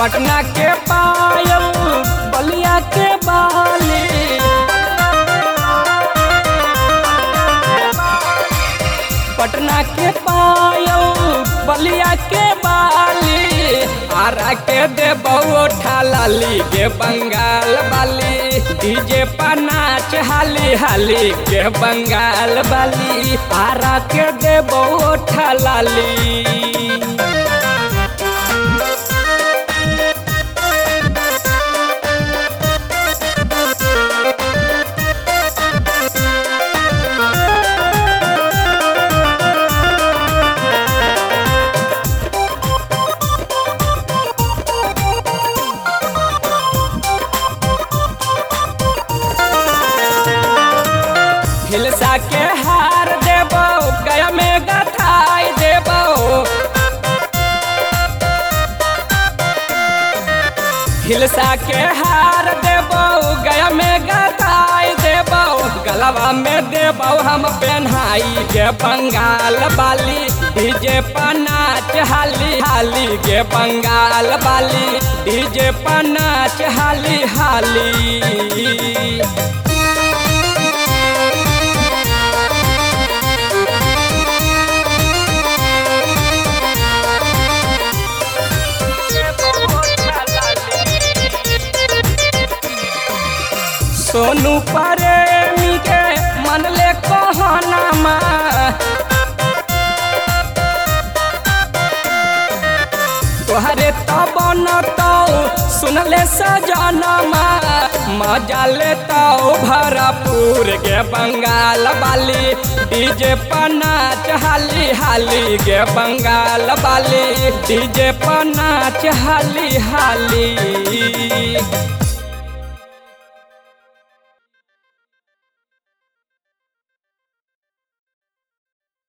पटना के पायल बलिया के बाली पटना के पायल बलिया के बाली आरा के देबो ठालाली के बंगाल बाली डीजे पर नाच हाली हाली के बंगाल बाली आरा के देबो ठालाली हिलसा के हार देबो गया में गथाई देबो हिलसा के हार देबो गया में गथाई देबो गलवा में देबो हम पेन्हाई के बंगाल बाली डीजे पर नाच हाली हाली के बंगाल बाली डीजे पर नाच हाली हाली सोनू प्रेमी के मन ले कहनामा तोहरे तब न तो सुनले सजनमा मजा लेता भरपूर के बंगाल वाली डीजे पर नाच हाली हाली के बंगाल वाली डीजे पर नाच हाली हाली